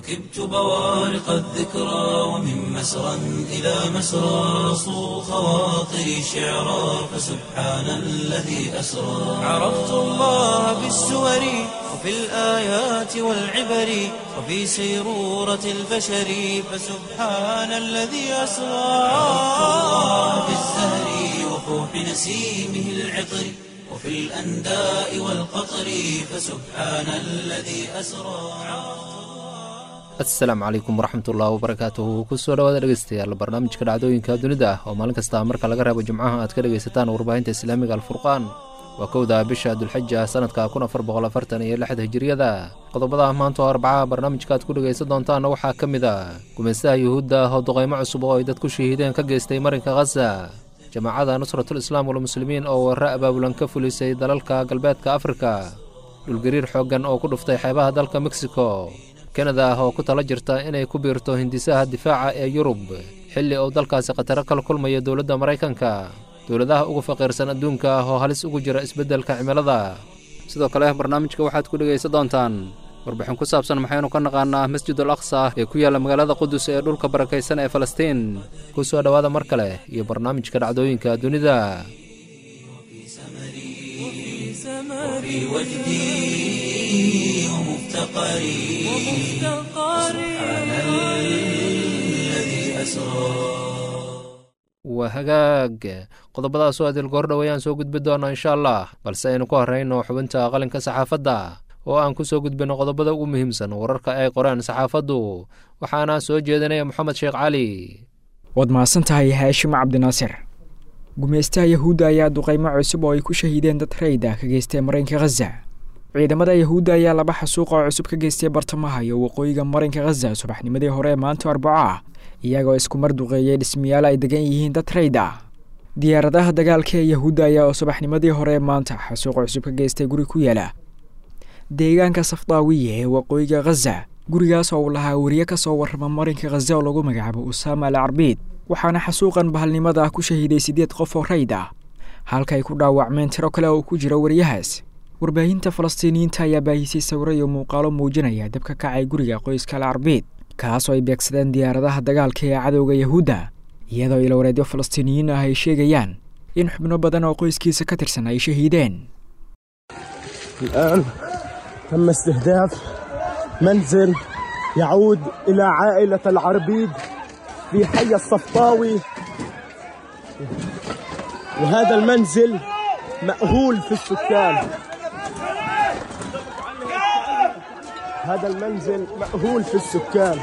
ركبت بوارق الذكرى ومن مسرى إلى مسرى صو خواطري شعرا فسبحان الذي أسرى عرفت الله بالسور وفي الآيات والعبر وفي سيرورة البشر فسبحان الذي أسرى عرفت الله بالزهر وفوح نسيمه العطر وفي الأنداء والقطر فسبحان الذي أسرى asalaamu calaykum waraxmatullahi wabarakaatuhu kusoo dhawaada dhegeystayaal barnaamijka dhacdooyinka dunida ah oo maalin kasta marka laga reebo jimcaha aad ka dhegaysataan warbaahinta islaamiga alfurqaan waa kowda bisha dulxija sanadka kun afar boqol afartan iyo lixda hijiriyada qodobada maanta oo arbacaha barnaamijka aad ku dhegaysan doontaanna waxaa ka mid a gumaystaha yuhuudda oo duqaymo cusub oo ay dad ku shahiideen ka geystay marinka khaza jamaacada nusratul islaam walmuslimiin oo warre abaabulan ka fulisay dalalka galbeedka afrika dhulgariir xooggan oo ku dhuftay xeebaha dalka mexico kanada oo ku tala jirta inay ku biirto hindisaha difaaca ee yurub xilli uu dalkaasi khataro kala kulmaya dowladda maraykanka dowladaha ugu faqiirsan adduunka oo halis ugu jira isbeddelka cimilada sidoo kale barnaamijka waxaad ku dhegaysan doontaan warbixin ku saabsan maxaynu ka naqaanaa masjid al aqsa ee ku yaalla magaalada qudus ee dhulka barakaysan ee falastiin ku soo dhowaada mar kale iyo barnaamijka dhacdooyinka dunida وفي وجدي ومفتقري سبحان الذي أسرى waa hagaag qodobadaas oo adil goor dhowayaan soo gudbi doona insha allah balse aynu ku horrayno xubinta qalinka saxaafadda oo aan ku soo gudbino qodobada ugu muhiimsan wararka ay qoreen saxaafaddu waxaana soo jeedinaya moxamed sheekh cali waad mahadsan tahay haashim cabdinaasir gumaystaha yahuudda ayaa duqaymo cusub oo ay ku shahiideen dad rayda ka geystay marinka khaza ciidamada yahuudda ayaa laba xasuuq oo cusub ka geystay bartamaha iyo waqooyiga marinka khaza subaxnimadii hore ee maanta arbaco ah iyagoo isku mar duqeeyey dhismayaal ay degan yihiin dad rayd ah diyaaradaha dagaalka ee yahuudda ayaa oo subaxnimadii hore ee maanta xasuuq cusub ka geystay guri ku yaala deegaanka safdaawiya ee waqooyiga khaza gurigaas oo uu lahaa weriye ka soo warrama marinka khaza oo lagu magacaabo usaama al carbiid waxaana xasuuqan bahalnimada ah ku shahiiday siddeed qof oo rayd ah halkaay ku dhaawacmeen tiro kale oo ku jira weriyahaas warbaahinta falastiiniyiinta ayaa baahisay sawiro iyo muuqaalo muujinaya dabka kacay guriga qoyska al carbiid kaasoo ay beegsadeen diyaaradaha dagaalka ee cadowga yahuudda iyadoo ilwareedyo falastiiniyiin ah ay sheegayaan in xubno badan oo qoyskiisa ka tirsan ay shahiideen الآن تم استهداف منزل يعود إلى عائلة العربيد في حي الصفطاوي وهذا المنزل مأهول في السكان هذا المنزل مأهول في السكان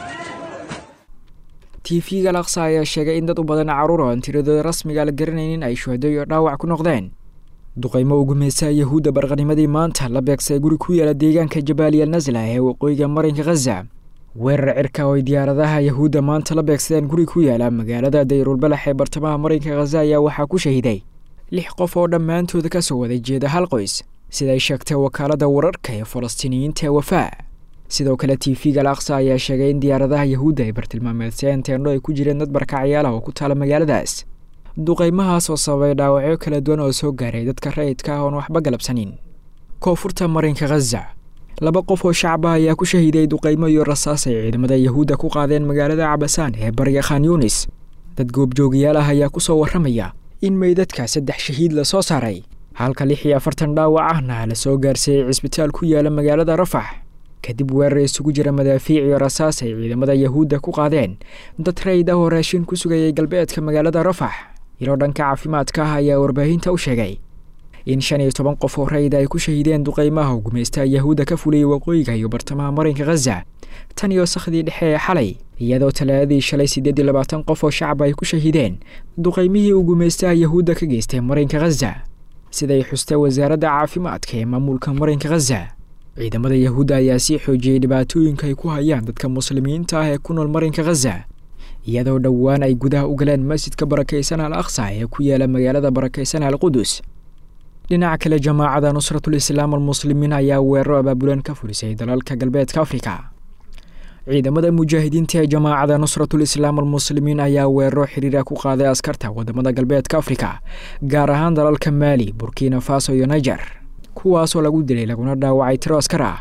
tv-ga laksa ayaa sheegay in dad u badan carruur oo aan tiradooda rasmiga la garanaynin ay shuhado iyo dhaawac ku noqdeen duqaymo u gumaystaha yahuudda barqanimadii maanta la beegsay guri ku yaala deegaanka jabaaliya nasla ee waqooyiga marinka khaza weerar cirka oo ay diyaaradaha yahuudda maanta la beegsadeen guri ku yaala magaalada dayrulbalax ee bartamaha marinka khaza ayaa waxaa ku shahiday lix qof oo dhammaantooda ka soo wada jeeda hal qoys siday sheegtay wakaaladda wararka ee falastiiniyiinta ee wafaa sidoo kale tv-ga laksa ayaa sheegay in diyaaradaha yahuudda ay bartilmaameedseen teendho ay ku jireen dad barkacyaala oo ku taala magaaladaas duqaymahaas oo sababay dhaawacyo kala duwan oo soo gaaray dadka rayidka ah oon waxba galabsanin koonfurta marinka khaza laba qof oo shacaba ayaa ku shahiiday duqaymo iyo rasaas ay ciidamada yahuudda ku qaadeen magaalada cabasaan ee bariga khan yunis dad goobjoogayaal ah ayaa ku soo warramaya in meydadka saddex shahiid la soo saaray halka lix iyo afartan dhaawac ahna la soo gaarsiiyey cisbitaal ku yaala magaalada rafax kadib weerar isugu jira madaafiic iyo rasaas ay ciidamada yahuudda ku qaadeen dad rayd ah oo raashin ku sugayay galbeedka magaalada rafax ilo dhanka caafimaadka ah ayaa warbaahinta u sheegay in shan iyo toban qof oo rayda ay ku shahiideen duqaymaha oo gumaystaha yahuudda ka fuliyey waqooyiga iyo bartamaha marinka khaza tan iyo sakhdii dhexe ee xalay iyadoo talaadadii shalay siddeed iyo labaatan qof oo shacab ay ku shahiideen duqaymihii uu gumaystaha yahuudda ka geystay marinka khaza siday xustay wasaaradda caafimaadka ee maamulka marinka khaza ciidamada yahuudda ayaa sii xoojiyey dhibaatooyinka ay ku hayaan dadka muslimiinta ah ee ku nool marinka khaza iyadoo dhowaan ay gudaha u galeen masjidka barakaysan al aqsa ee ku yaala magaalada barakaysan al qudus dhinaca kale jamaacada nusratul islaam almuslimiin ayaa weeraro abaabulan ka fulisay dalalka galbeedka afrika ciidamada mujaahidiinta ee jamaacada nusratul islaam almuslimiin ayaa weeraro xiriira ku qaaday askarta wadamada galbeedka afrika gaar ahaan dalalka maali burkina faso iyo niger kuwaasoo lagu dilay laguna dhaawacay tiro askar ah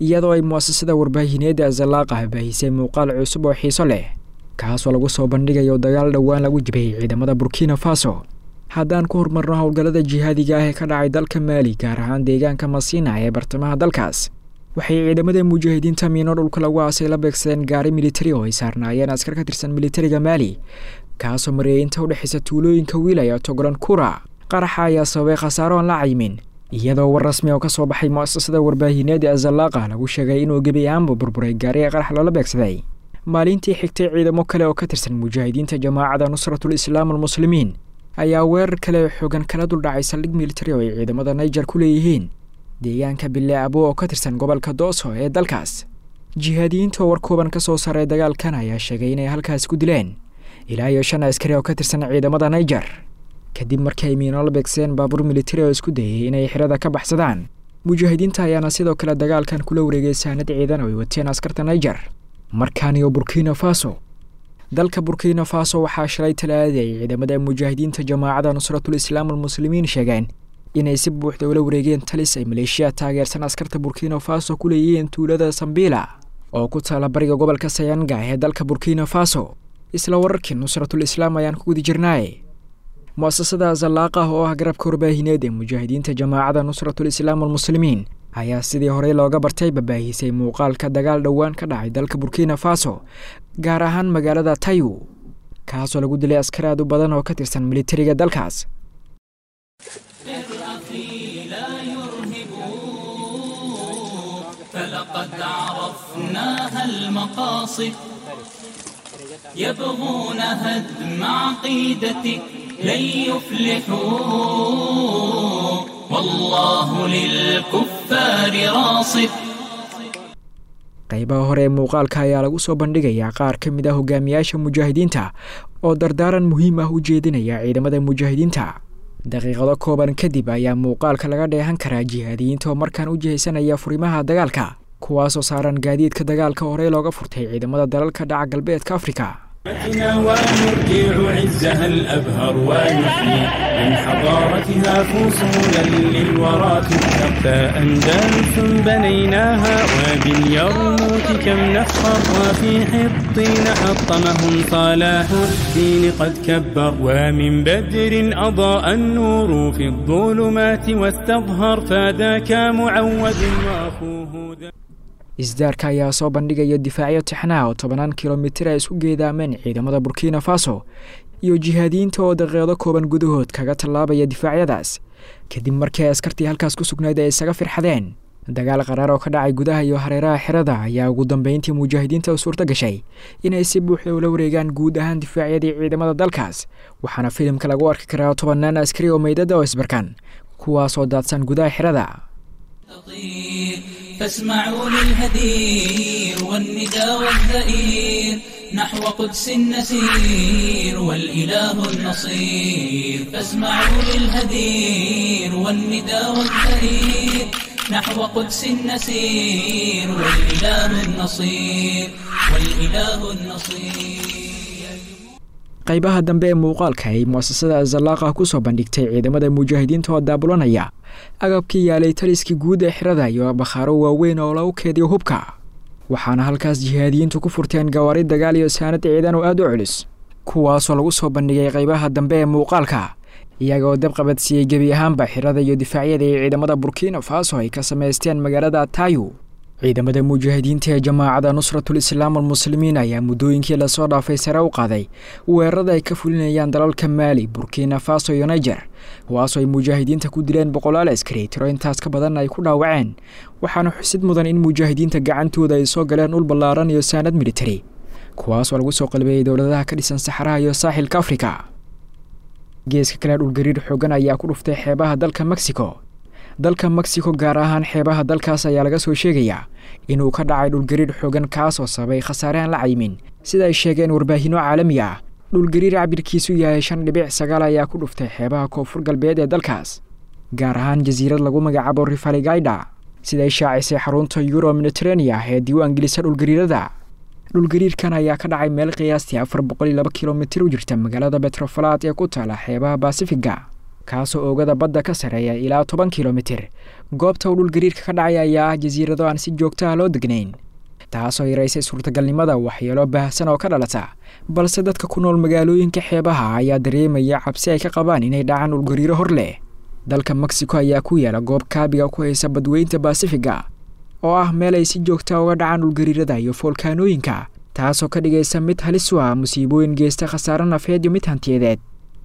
iyadoo ay mu'asasada warbaahineedda azalaaqah baahisay muuqaal cusub oo xiiso leh kaasoo lagu soo bandhigayo dagaal dhowaan lagu jibiyey ciidamada burkina faso haddaan ku horumarno howlgallada jihaadiga ah ee ka dhacay dalka maali gaar ahaan deegaanka masiina ee bartamaha dalkaas waxay ciidamada mujaahidiinta miino dhulka lagu aasay la beegsadeen gaari militari oo ay saarnaayeen askar ka tirsan militariga maali kaasoo mareeyay inta udhexaysa tuulooyinka wiilaya togolan kura qaraxa ayaa sababay khasaaro aan la caymin iyadoo war rasmi oo ka soo baxay mu'asasada warbaahineed ee azalaaqa lagu sheegay inuu gebi ahaanba burburay gaari ee qarax loola beegsaday maalintii xigtay ciidamo kale oo ka tirsan mujaahidiinta jamaacada nusratul islaam almuslimiin ayaa weerar kale oo xoogan kala duldhacay saldhig militari oo ay ciidamada naijer ku leeyihiin deegaanka bille abo oo ka tirsan gobolka dooso ee dalkaas jihaadiyiinta oo war kooban ka soo saaray dagaalkan ayaa sheegay inay halkaas ku dileen ilaa iyo shan askari oo ka tirsan ciidamada naijer kadib markii ay miino la beegseen baabuur militari oo isku dayay inay xirada ka baxsadaan mujaahidiinta ayaana sidoo kale dagaalkan kula wareegay saanad ciidan oo ay wateen askarta naijer markaaniyo burkina faso dalka burkina faso waxaa shalay talaadii ay ciidamada mujaahidiinta jamaacada nusratul islaam almuslimiin sheegeen inay si buuxda ula wareegeen talis ay maleeshiya taageersan askarta burkina faso ku leeyihiin tuulada sambila oo ku taala bariga gobolka sayanga ee dalka burkina faso isla wararkii nusratul islaam ayaan ku guda jirnaaye mu'asasada azalaaqah oo ah garabka warbaahineed ee mujaahidiinta jamaacada nusratul islaam almuslimiin ayaa sidii horey looga bartay babaahisay muuqaalka dagaal dhowaan ka dhacay dalka burkina faso gaar ahaan magaalada tayu kaasoo lagu dilay askar aad u badan oo ka tirsan militariga dalkaas فلقد عرفناها المقاصد يبغون هدم عقيدتك لن يفلحوا والله للكفار راصد qaybaha hore ee muuqaalka ayaa lagu soo bandhigayaa qaar ka mid ah hogaamiyaasha mujaahidiinta oo dardaaran muhiim ah u jeedinaya ciidamada mujaahidiinta daqiiqado kooban kadib ayaa muuqaalka laga dheehan karaa jihaadiyiinta oo markaan u jihaysanaya furimaha dagaalka kuwaasoo saaran gaadiidka dagaalka horey looga furtay ciidamada dalalka dhaca galbeedka afrika ونرجع عزها الأبهر ونحيي من حضارتها فصولا للورى تبقى أندلس بنيناها وباليرموك كم نفخر وفي حطين حطمهم صلاح الدين قد كبر ومن بدر أضاء النور في الظلمات واستظهر فذاك معود وأخوه ذا isdaarka ayaa soo bandhigaya difaacyo tixnaha oo tobanaan kilomitir ay isku geedaameen ciidamada burkina faso iyo jihaadiyiinta oo daqiiqdo kooban gudahood kaga tallaabaya difaacyadaas kadib markii ay askartii halkaas ku sugnayd ay isaga firxadeen dagaal qaraar oo ka dhacay gudaha iyo hareeraha xerada ayaa ugu dambeyntii mujaahidiinta u suurto gashay inay si buuxda ula wareegaan guud ahaan difaacyadii ciidamada dalkaas waxaana filimka lagu arki karaa tobannaan askari oo meydada oo isbarkan kuwaas oo daadsan gudaha xerada فاسمعوا للهدير والندى والزئير نحو قدس نسير والإله النصير فاسمعوا للهدير والندى والزئير نحو قدس نسير والإله النصير والإله النصير qaybaha dambe ee muuqaalka ay mu'asasada azalaaqa ku soo bandhigtay ciidamada mujaahidiinta oo daabulanaya agabkii yaalay taliskii guud ee xirada iyo bakhaaro waaweyn oo lagu keediyo hubka waxaana halkaas jihaadiyiintu ku furteen gawaari dagaal iyo saanad ciidan oo aad u culus kuwaasoo lagu soo bandhigay qaybaha dambe ee muuqaalka iyagaoo dabqabadsiiyey gebi ahaanba xirada iyo difaacyada ee ciidamada burkina faso ay ka samaysteen magaalada tayu ciidamada mujaahidiinta ee jamaacada nusratul islaam almuslimiin ayaa muddooyinkii lasoo dhaafay sare u qaaday weerarada ay ka fulinayaan dalalka maali burkina faso iyo niger kuwaasoo ay mujaahidiinta ku dileen boqolaal askari tiro intaas ka badan ay ku dhaawaceen waxaana xusid mudan in mujaahidiinta gacantooda ay soo galeen dhul ballaaran iyo saanad militari kuwaasoo lagu soo qalbeeyey dowladaha ka dhisan saxaraha iyo saaxilka afrika geeska kale dhulgariir xoogan ayaa ku dhuftay xeebaha dalka mexico dalka mexico gaar ahaan xeebaha dalkaas ayaa laga soo sheegayaa inuu ka dhacay dhulgariir xoogan kaasoo sababay khasaare aan la caymin sida ay sheegeen warbaahinno caalami ah dhulgariir cabirkiisu yahay shan dhibic sagaal ayaa ku dhuftay xeebaha koonfur galbeed ee dalkaas gaar ahaan jasiirad lagu magacaabo rifaligayda siday shaacisay xarunta euro mediterania ee diiwaan gelisa dhulgariirada dhulgariirkan ayaa ka dhacay meel qiyaastii afar boqol iyo laba kilomitir u jirta magaalada betrofalaad ee ku taala xeebaha basifiga kaasoo oogada badda ka sarreeya ilaa toban kilomitir goobta uu dhulgariirka ka dhacay ayaa ah jasiirado aan si joogto ah loo degnayn taasoo yaraysay suurtagalnimada waxyeelo baahsan oo ka dhalata balse dadka ku nool magaalooyinka xeebaha ayaa dareemaya cabsi ay ka qabaan inay dhacaan dhulgariiro hor leh dalka mexico ayaa ku yaala goob kaabiga ku haysa badweynta basifiga oo ah meel ay si joogta uga dhacaan dhulgariirada iyo foolkaanooyinka taasoo ka dhigaysa mid halis u ah musiibooyin geysta khasaare nafeed iyo mid hantiyadeed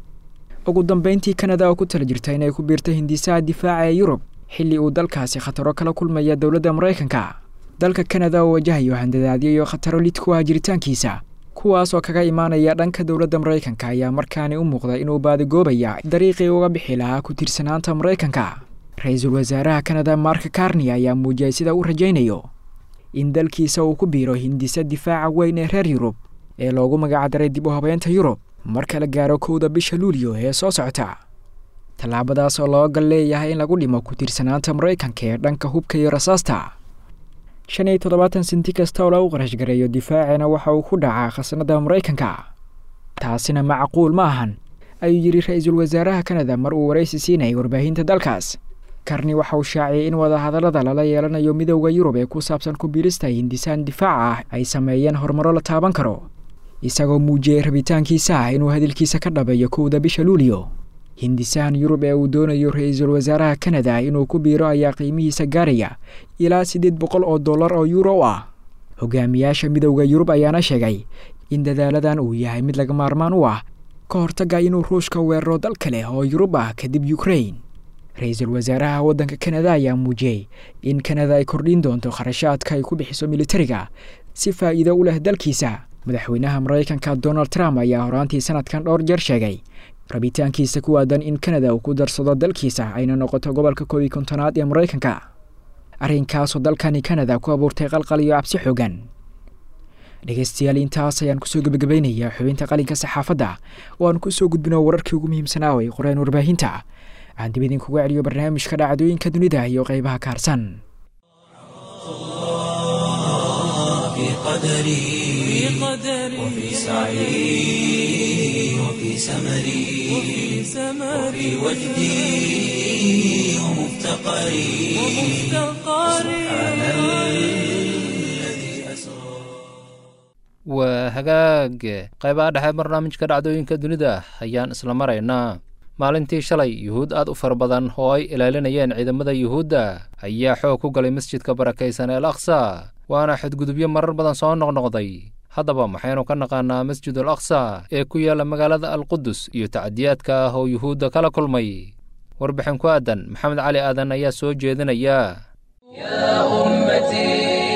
ugu dambeyntii kanada oo ku tala jirta inay ku biirta hindisaha difaaca ee yurub xilli uu dalkaasi khataro kala kulmaya dowladda maraykanka dalka kanada oo wajahayo handadaadyo iyo khataro lid ku ah jiritaankiisa kuwaas oo kaga imaanaya dhanka dowladda maraykanka ayaa markaani u muuqda inuu baadigoobaya dariiqii uga bixi lahaa ku tiirsanaanta maraykanka ra-iisul wasaaraha kanada mark karni ayaa muujiyay sida uu rajaynayo in dalkiisa uu ku biiro hindisa difaaca weyn ee reer yurub ee loogu magacdaray dib u habeynta yurub marka la gaaro kowda bisha luulyo ee soo socota tallaabadaas oo loo gal leeyahay in lagu dhimo ku tiirsanaanta maraykanka ee dhanka hubka iyo rasaasta shan iyo toddobaatan senti kasta oo lagu qarashgareeyo difaacina waxa uu ku dhacaa khasnada maraykanka taasina macquul ma ahan ayuu yidhi ra-iisul wasaaraha kanada mar uu waraysi siinayay warbaahinta dalkaas karni waxa uu shaaciyay in wadahadallada lala yeelanayo midowda yurub ee ku saabsan ku biirista hindisaan difaaca ah ay sameeyeen horumaro la taaban karo isagoo muujiyey rabitaankiisa ah inuu hadalkiisa ka dhabeeyo kowda bisha luulyo hindisahan yurub ee uu doonayo ra-iisul wasaaraha kanada inuu ku biiro ayaa qiimihiisa gaaraya ilaa siddeed boqol oo dollar oo yuuro ah hogaamiyaasha midowda yurub ayaana sheegay in dadaaladan uu yahay mid laga maarmaan u ah ka hortaga inuu ruushka weeraro dal kale oo yurub ah kadib ukrain ra-iisul wasaaraha waddanka kanada ayaa muujiyey in kanada ay kordhin doonto kharashaadka ay ku bixiso militariga si faa'iido u leh dalkiisa madaxweynaha maraykanka donald trump ayaa horaantii sanadkan dhowr jeer sheegay rabitaankiisa ku aadan in kanada uu ku darsado dalkiisa ayna noqoto gobolka koob iyo kontonaad ee maraykanka arrinkaasoo dalkani kanada ku abuurtay qalqal iyo cabsi xoogan dhegeystayaal intaas ayaan kusoo gebagabaynayaa xubinta qalinka saxaafadda oo aan kusoo gudbino wararkii ugu muhiimsanaa ay qoreen warbaahinta aan dib idinkuga celiyo barnaamijka dhacdooyinka dunida iyo qeybaha ka harsan في قدري وفي سعي وفي سمري وفي وجدي ومفتقري سبحان الذي أسرى waa hagaag qaybaha dhexe barnaamijka dhacdooyinka dunida ayaan isla maraynaa maalintii shalay yuhuud aad u fara badan oo ay ilaalinayeen ciidamada yuhuudda ayaa xoog ku galay masjidka barakaysan ee al aqsa waana xadgudubyo marar badan soo noqnoqday haddaba maxaynu ka naqaanaa masjid al aqsa ee ku yaalla magaalada alqudus iyo tacdiyaadka ah oo yuhuudda kala kulmay warbixin ku aadan maxamed cali aadan ayaa soo jeedinaya يا أمتي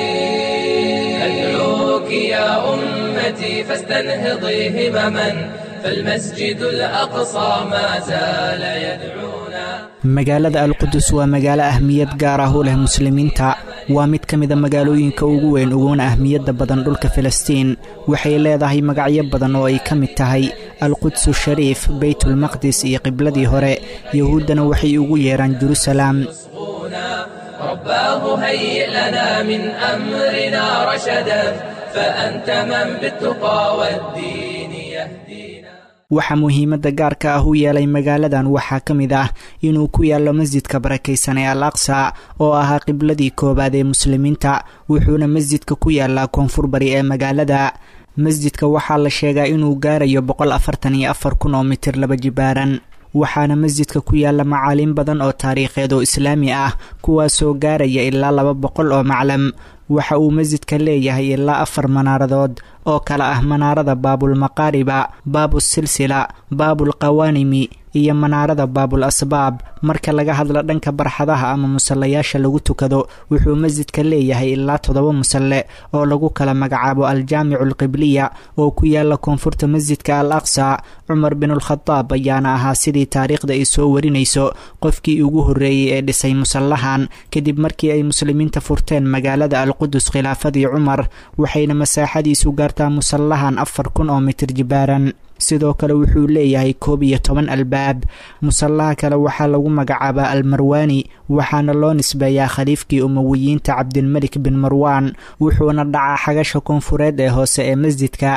أدعوك يا أمتي فاستنهضي همما فالمسجد الأقصى ما زال يدعونا magaalada alqudus waa magaalo ahmiyad gaar ah u leh muslimiinta waa mid ka mida magaalooyinka ugu weyn uguna ahmiyadda badan dhulka filistiin waxay leedahay magacyo badan oo ay ka mid tahay alqudsu shariif beytulmaqdis iyo qibladii hore yahuuddana waxay ugu yeedhaan jerusalem رباه هيئ لنا من أمرنا رشدا فأنت من بالتقى والدين يهدينا waxaa muhiimadda gaarka ah u yeelay magaaladan waxaa ka mid ah inuu ku yaallo masjidka barakaysan ee al aqsa oo ahaa qibladii koowaad ee muslimiinta wuxuuna masjidka ku yaallaa koonfur bari ee magaalada masjidka waxaa la sheegaa inuu gaarayo boqol afartan iyo afar kun oo mitir laba jibaaran waxaana masjidka ku yaalla macaaliin badan oo taariikheed oo islaami ah kuwaasoo gaaraya ilaa laba boqol oo maclam waxa uu masjidka leeyahay ilaa afar manaaradood oo kale ah manaarada baabulmaqaariba baabusilsila baabulqawaanimi iyo manaarada baabul asbaab marka laga hadla dhanka barxadaha ama musallayaasha lagu tukado wuxuu masjidka leeyahay ilaa toddoba musalle oo lagu kala magacaabo aljaamicu alqibliya oo ku yaala koonfurta masjidka al aqsa cumar binulkhadaab ayaana ahaa sidii taariikhda ay soo warinayso qofkii ugu horreeyey ee dhisay musallahan kadib markii ay muslimiinta furteen magaalada alqudus khilaafadii cumar waxayna masaaxadiisu gaartaa musallahan afar kun oo mitir jibaaran sidoo kale wuxuu leeyahay koob iyo toban albaab musallaha kale waxaa lagu magacaabaa almarwaani waxaana loo nisbeeyaa khaliifkii umowiyiinta cabdilmelik bin marwaan wuxuuna dhacaa xagasha koonfureed ee hoose ee masjidka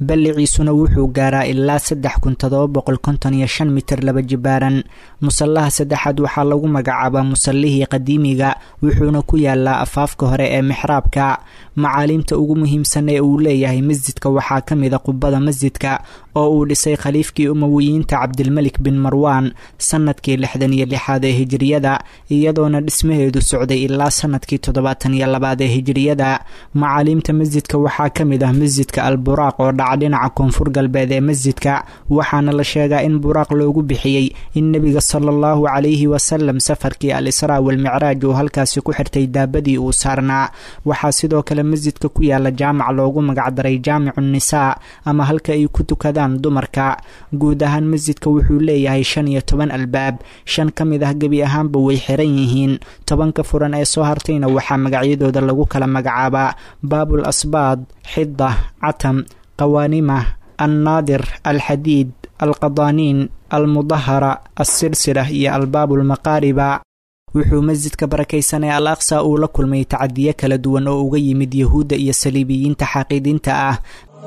balliciisuna wuxuu gaaraa ilaa saddex kun todoba boqol konton iyo shan mitir laba jibaaran musallaha saddexaad waxaa lagu magacaabaa musallihii qadiimiga wuxuuna ku yaalaa afaafka hore ee mixraabka macaaliimta ugu muhiimsan ee uu leeyahay masjidka waxaa ka mid a qubada masjidka oo uu dhisay khaliifkii umawiyiinta cabdilmelik bin marwaan sanadkii lixdan iyo lixaad ee hijiriyada iyadoona dhismaheedu socday ilaa sanadkii toddobaatan iyo labaad ee hijiriyada macaaliimta masjidka waxaa ka mid ah masjidka al buraaq oo dhaca dhinaca koonfur galbeed ee masjidka waxaana la sheegaa in buraaq loogu bixiyey in nebiga sala allahu calayhi wasalam safarkii al israa walmicraaj uu halkaasi ku xirtay daabadii uu saarnaa waxaa sidoo kale masjidka ku yaala jaamac loogu magacdaray jaamicu nisaa ama halka ay ku tukadaan dumarka guud ahaan masjidka wuxuu leeyahay shan iyo toban albaab shan ka mid ah gebi ahaanba way xiran yihiin tobanka furan ee soo hartayna waxaa magacyadooda lagu kala magacaabaa baabul asbaad xida catam qawaanimah annaadir alxadiid alqadaaniin almudahara alsilsila iyo albaabulmaqaariba wuxuu masjidka barakaysan ee al aqsa uu la kulmay tacadiyo kala duwan oo uga yimid yahuudda iyo saliibiyiinta xaqiidiinta ah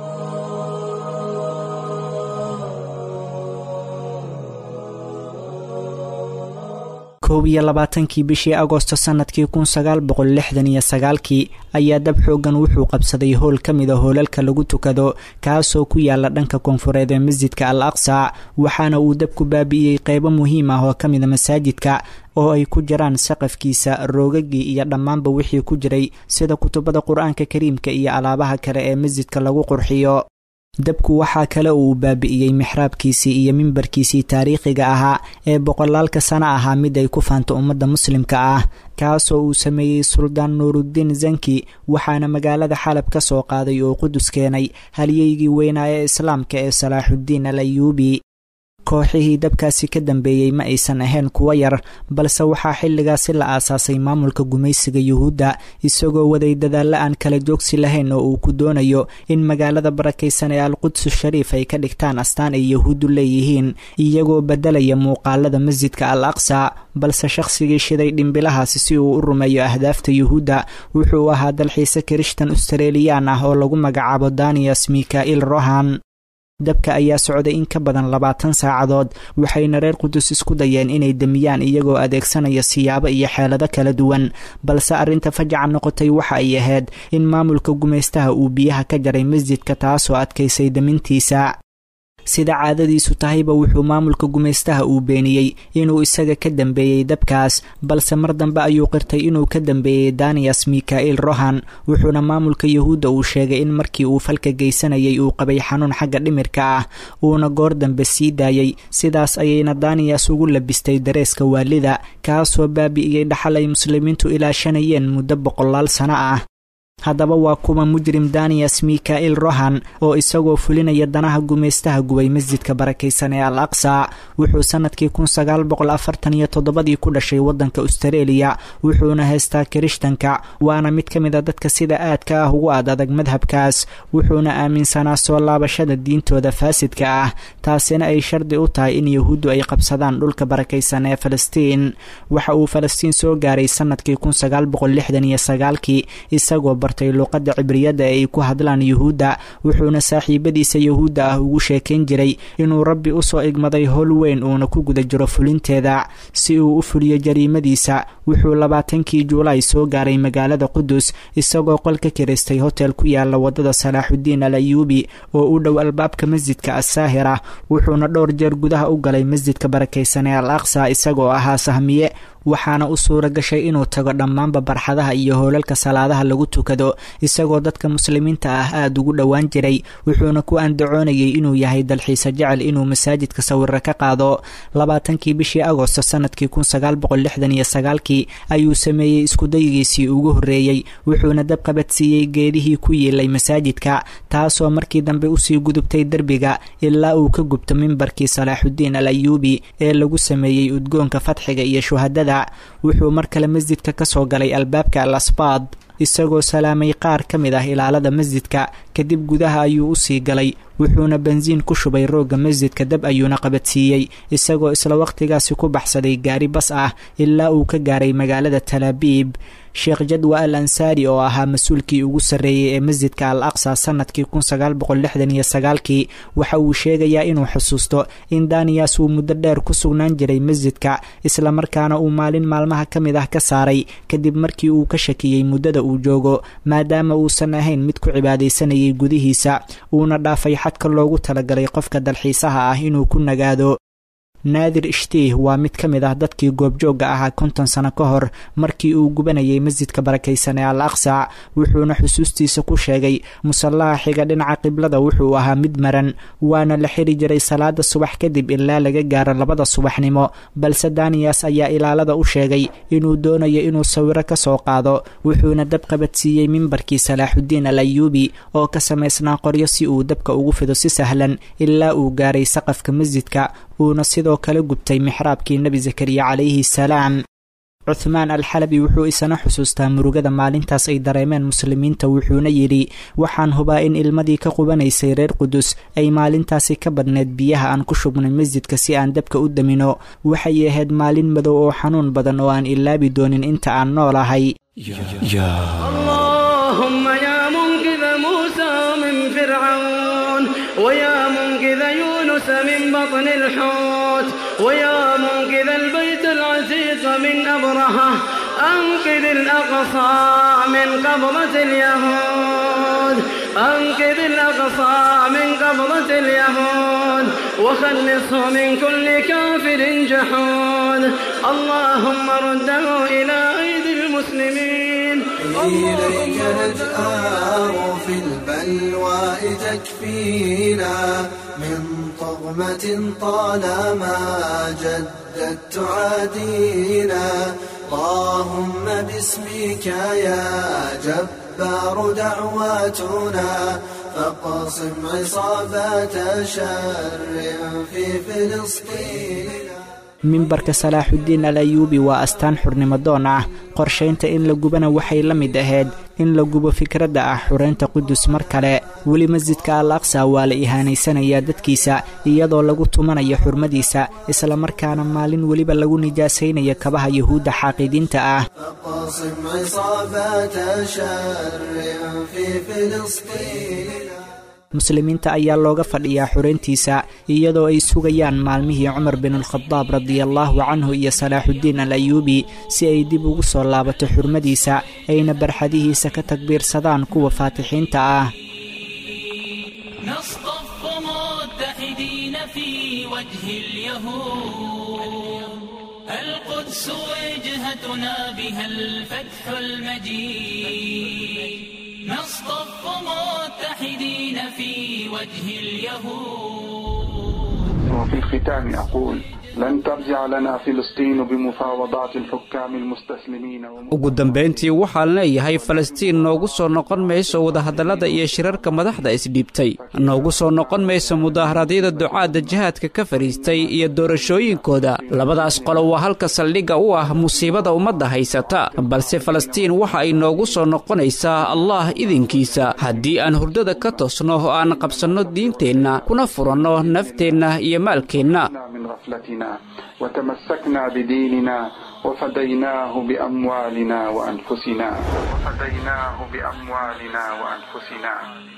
koob iyo labaatankii bishii agoosto sanadkii kun sagaal boqol lixdan iyo sagaalkii ayaa dab xoogan wuxuu qabsaday howl ka mid a hoolalka lagu tukado kaasoo ku yaala dhanka koonfureed ee masjidka al aqsa waxaana uu dabku baabi'iyey qeybo muhiim ah oo ka mid a masaajidka oo ay ku jiraan saqafkiisa roogagii iyo dhammaanba wixii ku jiray sida kutubada qur-aanka kariimka iyo alaabaha kale ee masjidka lagu qurxiyo dabku waxaa kale uu baabi'iyey mixraabkiisii iyo mimbarkiisii taariikhiga ahaa ee boqolaalka sano ahaa mid ay ku faanto ummadda muslimka ah kaasoo uu sameeyey suldaan nuuruddiin zanki waxaana magaalada xalab ka soo qaaday oo qudus keenay halyeygii weynaa ee islaamka ee salaaxuddiin al ayuubi kooxihii dabkaasi ka dambeeyey ma aysan ahayn kuwo yar balse waxaa xilligaasi la aasaasay maamulka gumaysiga yuhuudda isagoo waday dadaalla aan kala joogsi lahayn oo uu ku doonayo in magaalada barakaysan ee alqudsu shariif ay ka dhigtaan astaan ay yahuuddu leeyihiin iyagoo beddelaya muuqaalada masjidka al aqsa balse shakhsigii shiday dhimbilahaasi si uu u rumeeyo ahdaafta yuhuudda wuxuu ahaa dalxiise kirishtan australiyaan ah oo lagu magacaabo daniyas mika'il rohan dabka ayaa socday in ka badan labaatan saacadood waxayna reer qudus isku dayeen inay demiyaan iyagoo adeegsanaya siyaabo iyo xeelado kala duwan balse arrinta fajaca noqotay waxa ay ahayd in maamulka gumaystaha uu biyaha ka jaray masjidka taasoo adkaysay demintiisa sida caadadiisu tahayba wuxuu maamulka gumaystaha uu beeniyey inuu isaga ka dambeeyey dabkaas balse mar dambe ayuu qirtay inuu ka dambeeyey daniyas mika'il rohan wuxuuna maamulka yahuudda uu sheegay in markii uu falka geysanayay uu qabay xanuun xagga dhimirka ah uuna goor dambe sii daayey sidaas ayayna daniyas ugu labistay dareeska waalida kaasoo baabi'iyey dhaxal ay muslimiintu ilaashanayeen muddo boqolaal sano ah haddaba waa kuwa mujrim daniyas mika'il rohan oo isagoo fulinaya danaha gumaystaha gubay masjidka barakaysan ee al aqsa wuxuu sanadkii kun sagaal boqol afartan iyo toddobadii ku dhashay waddanka austareeliya wuxuuna haystaa kirishtanka waana mid ka mid a dadka sida aadka ah ugu ad adag madhabkaas wuxuuna aaminsanaa soo laabashada diintooda faasidka ah taasina ay shardi u tahay in yahuuddu ay qabsadaan dhulka barakaysan ee falastiin waxa uu falastiin soo gaaray sanadkii kun sagaal boqol lixdan iyo sagaalkii isagoo bartay luuqadda cibriyadda ee ay ku hadlaan yuhuudda wuxuuna saaxiibadiisa yahuudda ah ugu sheekayn jiray inuu rabbi usoo igmaday howl weyn uuna ku guda jiro fulinteeda si uu u fuliyo jariimadiisa wuxuu labaatankii juulaay soo gaaray magaalada qudus isagoo qol ka kiraystay hotel ku yaala wadada salaaxuddiin al ayuubi oo u dhow albaabka masjidka assaahira wuxuuna dhowr jeer gudaha u galay masjidka barakaysan ee al aqsa isagoo ahaa sahmiye waxaana u suura gashay inuu tago dhammaanba barxadaha iyo hoolalka salaadaha lagu tukado isagoo dadka muslimiinta ah aada ugu dhowaan jiray wuxuuna ku andacoonayay inuu yahay dalxiise jecel inuu masaajidka sawiro ka qaado labaatankii bishii agosto sanadkii kun sagaal boqol lixdan iyo sagaalkii ayuu sameeyey iskudayigiisii ugu horreeyey wuxuuna dab qabadsiiyey geedihii ku yiilay masaajidka taasoo markii dambe usii gudubtay derbiga ilaa uu ka gubto mimbarkii salaaxuddiin al ayuubi ee lagu sameeyey udgoonka fadxiga iyo shuhadada wuxuu mar kale masjidka ka soo galay albaabka al asbaad isagoo salaamay qaar ka mid ah ilaalada masjidka kadib gudaha ayuu usii galay wuxuuna bensiin ku shubay roogga masjidka dab ayuuna qabadsiiyey isagoo isla waqtigaasi ku baxsaday gaari bas ah ilaa uu ka gaaray magaalada talaabiib sheekh jadwa al ansaari oo ahaa mas-uulkii ugu sarreeyey ee masjidka al aqsa sanadkii kun sagaal boqol lixdan iyo sagaalkii waxa uu sheegayaa inuu xusuusto in daniyas uu muddo dheer ku sugnaan jiray masjidka islamarkaana uu maalin maalmaha ka mid ah ka saaray kadib markii uu ka shakiyey muddada uu joogo maadaama uusan ahayn mid ku cibaadaysanayay gudihiisa uuna dhaafay xadka loogu talagalay qofka dalxiisaha ah inuu ku nagaado naadir ishtiih waa mid ka mid ah dadkii goobjoogga ahaa konton sano ka hor markii uu gubanayay masjidka barakaysan ee al aqsa wuxuuna xusuustiisa ku sheegay musallaha xiga dhinaca qiblada wuxuu ahaa mid maran waana la xiri jiray salaada subax kadib ilaa laga gaaro labada subaxnimo balse daniyas ayaa ilaalada u sheegay inuu doonayo inuu sawiro ka soo qaado wuxuuna dab qabadsiiyey mimbarkii salaaxudiin al ayuubi oo ka samaysnaa qoryo si uu dabka ugu fido si sahlan ilaa uu gaaray saqafka masjidka uuna sidoo kale gubtay mixraabkii nebi zakariya calayhi salaam cuthmaan alxalabi wuxuu isana xusuustaa murugada maalintaas ay dareemeen muslimiinta wuxuuna yidhi waxaan hubaa in ilmadii ka qubanaysay reer qudus ay maalintaasi ka badneed biyaha aan ku shubnay masjidka si aan dabka u damino waxay ahayd maalin madow oo xanuun badan oo aan ilaabi doonin inta aan noolahay من بطن الحوت ويا منقذ البيت العتيق من أبرهة أنقذ الأقصى من قبضة اليهود أنقذ الأقصى من قبضة اليهود وخلصه من كل كافر جحود اللهم رده إلى أيدي المسلمين إليك نجآر في البلوى تكفينا من طغمة طالما جدت تعادينا اللهم باسمك يا جبار دعواتنا فاقصم عصابات شر في فلسطين mimbarka salaaxudiin al ayuubi waa astaan xurnimadoon ah qorshaynta in la gubana waxay la mid ahayd in la gubo fikradda ah xureynta qudus mar kale weli masjidka al aqsa waa la ihaanaysanayaa dadkiisa iyadoo lagu tumanayo xurmadiisa islamarkaana maalin weliba lagu nijaasaynayo kabaha yuhuudda xaaqidiinta ah muslimiinta ayaa looga fadhiyaa xureyntiisa iyadoo ay sugayaan maalmihii cumar binulkhadaab radiallaahu canhu iyo salaaxudiin al ayuubi si ay dib ugu soo laabato xurmadiisa ayna barxadihiisa ka takbiirsadaan kuwa faatixiinta ah القدس وجهتنا بها الفتح المجيد نصطف متحدين في وجه اليهود وفي الختام أقول لن ترجع لنا فلسطين بمفاوضات الحكام المستسلمين ugu dambayntii waxaan leeyahay falastiin noogu soo noqon mayso wadahadallada iyo shirarka madaxda isdhiibtay noogu soo noqon mayso mudaaharadyada ducaadda jihaadka ka fadhiistay iyo doorashooyinkooda labadaas qolo waa halka saldhigga u ah musiibada ummadda haysata balse falastiin waxa ay noogu soo noqonaysaa allah idinkiisa haddii aan hurdada ka toosno oo aan qabsanno diinteenna kuna furanno nafteenna iyo maalkeenna وتمسكنا بديننا وفديناه بأموالنا وأنفسنا وفديناه بأموالنا وأنفسنا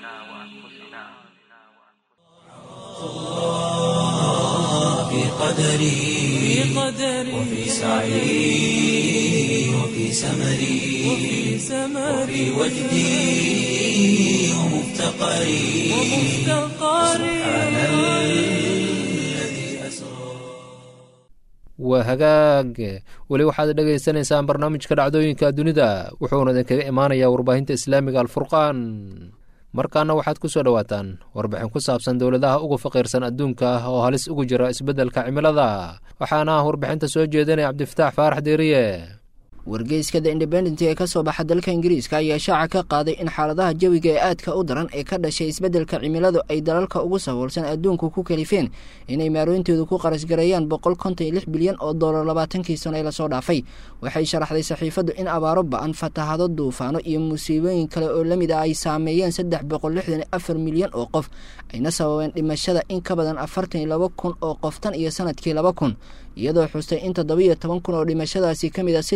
في قدري وفي سعي وفي سمري وفي وجدي ومفتقري سبحان الذي waa hagaag weli waxaad dhegaysanaysaan barnaamijka dhacdooyinka dunida wuxuuna idinkaga imaanayaa warbaahinta islaamiga alfurqaan markaana waxaad ku soo dhowaataan warbixin ku saabsan dowladaha ugu faqiirsan adduunka oo halis ugu jira isbeddelka cimilada waxaana ah warbixinta soo jeedinaya cabdifataax faarax deeriye wargeyska the independent ee ka soo baxa dalka ingiriiska ayaa shaaca ka qaaday in xaaladaha jawiga ee aadka u daran ee ka dhashay isbeddelka cimiladu ay dalalka ugu saboolsan adduunku ku kalifeen inay maarooyintoodu ku qarashgareeyaan boqol konton iyo lix bilyan oo dollar labaatankii sano ee lasoo dhaafay waxay sharaxday saxiifaddu in abaaro ba-an fatahado duufaano iyo musiibooyin kale oo lamid ah ay saameeyeen saddex boqol lixdan iyo afar milyan oo qof ayna sababeen dhimashada in ka badan afartan iyo laba kun oo qof tan iyo sanadkii laba kun iyadoo xustay in toddobiiyo toban kun oo dhimashadaasi ka mid a si toosa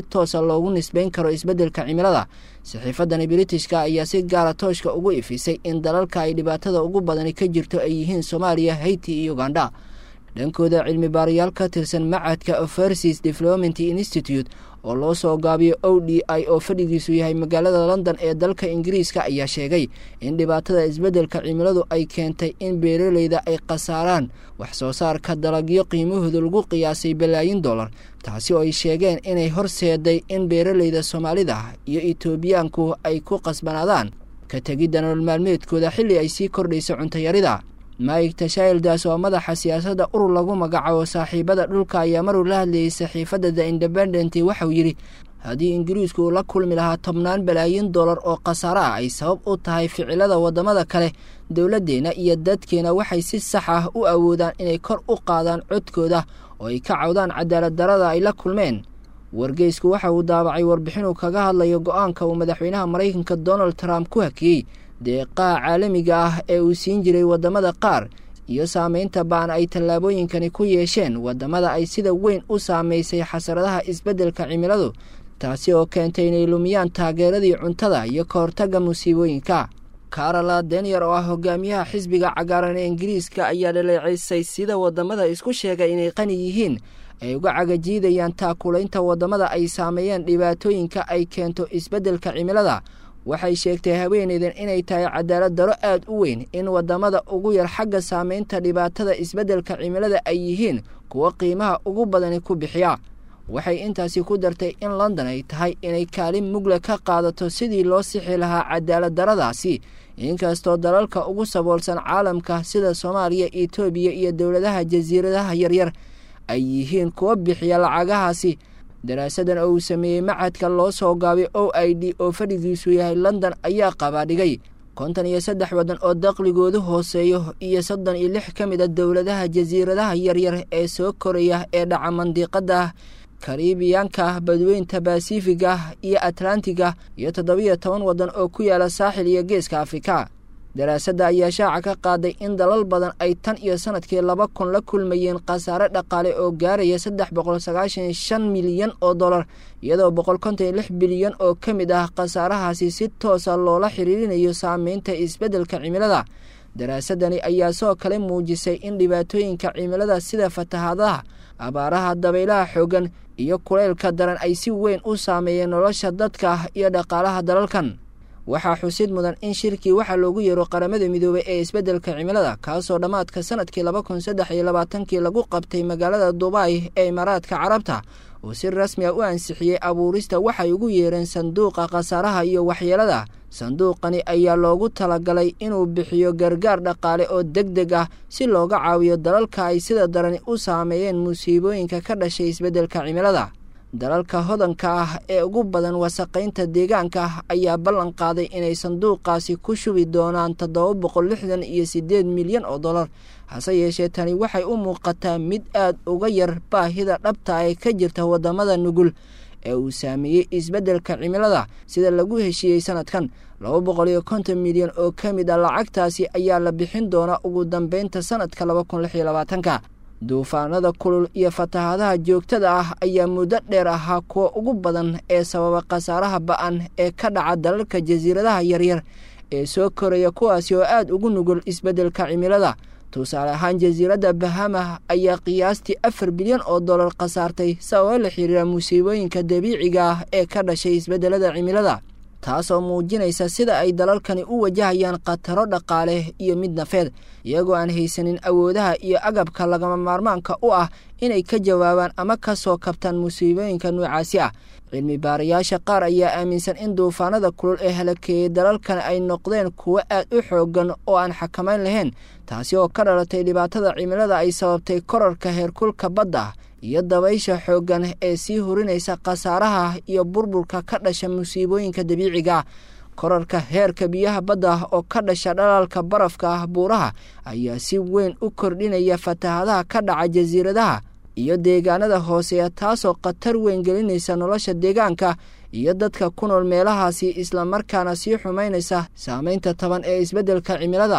loogu nisbayn karo isbeddelka cimilada saxiifadani britishka ayaa si gaara tooshka ugu ifisay in dalalka ay dhibaatada ugu badani ka jirto ay yihiin soomaaliya hayti iyo ugandha dhankooda cilmi baarayaal ka tirsan macadka overseas development institute oo loo soo gaabiyo o d i oo fadhigiisu yahay magaalada london ee dalka ingiriiska ayaa sheegay in dhibaatada isbeddelka cimiladu ay keentay in beeraleyda ay khasaaraan wax soo saarka dalagyo qiimahooda lagu qiyaasay balaayin dollar taasi oo ay sheegeen inay horseeday in beeraleyda soomaalida iyo etoobiyaanku ay ku qasbanaadaan ka tegidda nolol maalmeedkooda xilli ay sii kordhayso cuntayarida mike tashildas oo madaxa siyaasadda urur lagu magacaabo saaxiibada dhulka ayaa maruu la hadlayay saxiifadda the independent waxauu yidhi haddii ingiriisku uu la kulmi lahaa tobnaan balaayin dollar oo khasaare ah ay sabab u tahay ficilada waddamada kale dowladdeenna iyo dadkeena waxay si sax ah u awoodaan inay kor u qaadaan codkooda oo ay ka cawdaan cadaalad darada ay la kulmeen wargeysku waxa uu daabacay warbixinuu kaga hadlayo go-aanka uu madaxweynaha maraykanka donald trump ku hakiyey deeqaha caalamiga ah ee uu siin jiray waddamada qaar iyo saameynta ba'an ay tallaabooyinkani ku yeesheen waddamada ay sida weyn u saamaysay xasaradaha isbeddelka cimiladu taasi oo keentay inay lumiyaan taageeradii cuntada iyo ka hortagga musiibooyinka karola danier oo ah hogaamiyaha xisbiga cagaaran ee ingiriiska ayaa dhaleeceysay sida waddamada isku sheegay inay qani yihiin ay uga cagajiidayaan taakulaynta waddamada ay saameeyeen dhibaatooyinka ay keento isbeddelka cimilada waxay sheegtay haweeneydan inay tahay cadaalad daro aad u weyn in waddamada ugu yar xagga saameynta dhibaatada isbeddelka cimilada ay yihiin kuwa qiimaha ugu badani ku bixiya waxay intaasi ku dartay in london ay tahay inay kaalin mugle ka qaadato sidii loo sixi lahaa cadaalad daradaasi inkastoo dalalka ugu saboolsan caalamka sida soomaaliya etoobiya iyo dowladaha jasiiradaha yaryar ay yihiin kuwa bixiya lacagahaasi daraasadan oo uu sameeyey macadka loo soo gaabay o i d oo fadhigiisu yahay london ayaa qabaadhigay konton iyo saddex waddan oo daqligoodu hooseeyo iyo soddon iyo lix ka mid a dowladaha jasiiradaha yaryar ee soo koraya ee dhaca mandiqada karibiyaanka badweynta basifiga iyo atlantiga iyo toddobiyo toban waddan oo ku yaala saaxil iyo geeska afrika daraasadda ayaa shaaca ka qaaday in dalal badan ay tan iyo sanadkii laba kun la kulmayeen khasaare dhaqaale oo gaaraya saddex boqol sagaashan shan milyan oo dollar iyadoo boqol konton iyo lix bilyan oo ka mid ah khasaarahaasi si toosa loola xiriirinayo saameynta isbeddelka cimilada daraasadani ayaa soo kale muujisay in dhibaatooyinka cimilada sida fatahaadaha abaaraha dabaylaha xooggan iyo kuleylka daran ay si weyn u saameeyeen nolosha dadka iyo dhaqaalaha dalalkan waxaa xusid mudan in shirkii waxaa loogu yeero qaramada midoobay ee isbeddelka cimilada kaasoo dhammaadka sanadkii laba kun saddex iyo labaatankii lagu qabtay magaalada dubai ee imaaraadka carabta oo si rasmi a u ansixiyey abuurista waxay ugu yeereen sanduuqa khasaaraha iyo waxyeelada sanduuqani ayaa loogu talagalay inuu bixiyo gargaar dhaqaale oo deg deg ah si looga caawiyo dalalka ay sida darani u saameeyeen musiibooyinka ka dhashay isbeddelka cimilada dalalka hodanka ah ee ugu badan wasaqaynta deegaanka ayaa ballan qaaday inay sanduuqaasi ku shubi doonaan toddoba boqol lixdan iyo siddeed milyan oo dollar hase yeeshee tani waxay u muuqataa mid aad uga yar baahida dhabta ee ka jirta waddamada nugul ee uu saameeyey isbeddelka cimilada sida lagu heshiiyey sanadkan laba boqol iyo konton milyan oo ka mid a lacagtaasi ayaa la bixin doonaa ugu dambeynta sanadka laba kun lix iyo labaatanka duufaanada kulul iyo fatahaadaha joogtada ah ayaa muddo dheer ahaa kuwa ugu badan ee sababa khasaaraha ba-an ee ka dhaca dalalka jasiiradaha yaryar ee soo koraya kuwaasi oo aad ugu nugul isbeddelka cimilada tusaale ahaan jasiiradda bahama ayaa qiyaastii afar bilyan oo dollar khasaartay sababo la xiriira musiibooyinka dabiiciga ah ee ka dhashay isbeddelada cimilada taasoo muujinaysa sida ay dalalkani u wajahayaan khataro dhaqaale iyo mid nafeed iyagoo aan haysanin awoodaha iyo agabka lagama maarmaanka u ah inay ka jawaabaan ama ka soo kabtaan musiibooyinka noocaasi ah cilmi baarayaasha qaar ayaa aaminsan in duufaanada kulul ee halakeeyey dalalkan ay noqdeen kuwo aad u xooggan oo aan xakamayn lahayn taasi oo ka dhalatay dhibaatada cimilada ay sababtay korarka heerkulka badda iyo dabaysha xooggan ee sii hurinaysa khasaaraha iyo burburka ka dhasha musiibooyinka dabiiciga korarka heerka biyaha badda oo ka dhasha dhalaalka barafka ah buuraha ayaa si weyn u kordhinaya fatahadaha ka dhaca jasiiradaha iyo deegaanada hooseeya taasoo khatar weyn gelinaysa nolosha deegaanka iyo dadka ku nool meelahaasi islamarkaana sii xumaynaysa saameynta taban ee isbeddelka cimilada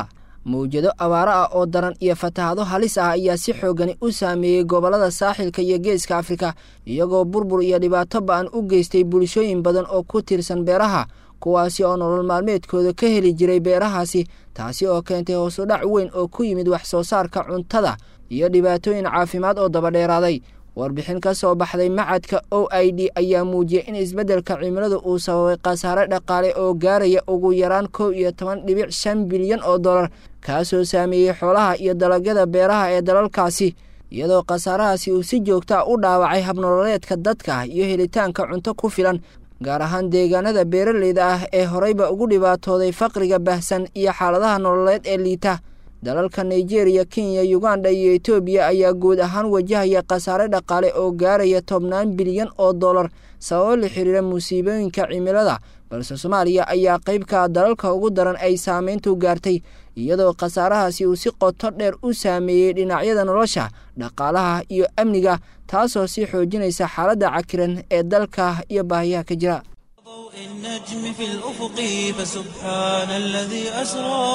mawjado abaaro ah oo daran iyo fatahado halis ah ayaa si xoogani u saameeyey gobollada saaxilka iyo geeska afrika iyagoo burbur iyo dhibaato ba-an u geystay bulshooyin badan oo ku tiirsan beeraha kuwaasi oo nolol maalmeedkooda ka heli jiray beerahaasi taasi oo keentay hoosudhac weyn oo ku yimid wax soo saarka cuntada iyo dhibaatooyin caafimaad oo dabadheeraaday warbixin ka soo baxday macadka o i d ayaa muujiyey in isbeddelka cimiladu uu sababay khasaare dhaqaale oo gaaraya ugu yaraan kow iyo toban dhibic shan bilyan oo dollar kaasoo saameeyey xoolaha iyo dalagyada beeraha ee dalalkaasi iyadoo khasaarahaasi uu si joogtaa u dhaawacay habnololeedka dadka iyo helitaanka cunto ku filan gaar ahaan deegaanada beeraleyda ah ee horeyba ugu dhibaatooday faqriga bahsan iyo xaaladaha nololeed ee liita dalalka nigeriya kenya uganda iyo etoobiya ayaa guud ahaan wajahaya khasaare dhaqaale oo gaaraya tobnaan bilyan oo dollar sababo la xiriira musiibooyinka cimilada balse soomaaliya ayaa qeybka dalalka ugu daran ay saameyntu gaartay iyadoo khasaarahaasi uu si qoto dheer u saameeyey dhinacyada nolosha dhaqaalaha iyo amniga taasoo sii xoojinaysa xaaladda cakiran ee dalka iyo baahiyaha ka jira النجم في الأفق فسبحان الذي أسرى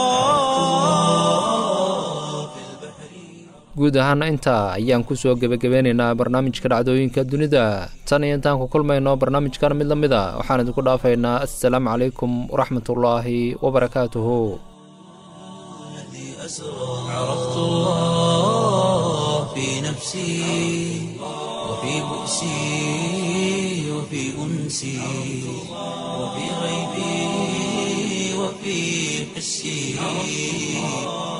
guud ahaana intaa ayaan kusoo gebagabeynaynaa barnaamijka dhacdooyinka dunida tan iyo intaan ku kulmayno barnaamijkan mid la mid a waxaan idinku dhaafaynaa assalaamu calaykum waraxmatullaahi wabarakaatuhu عرفت الله في نفسي وفي بؤسي وفي أنسي وفي غيبي وفي حسي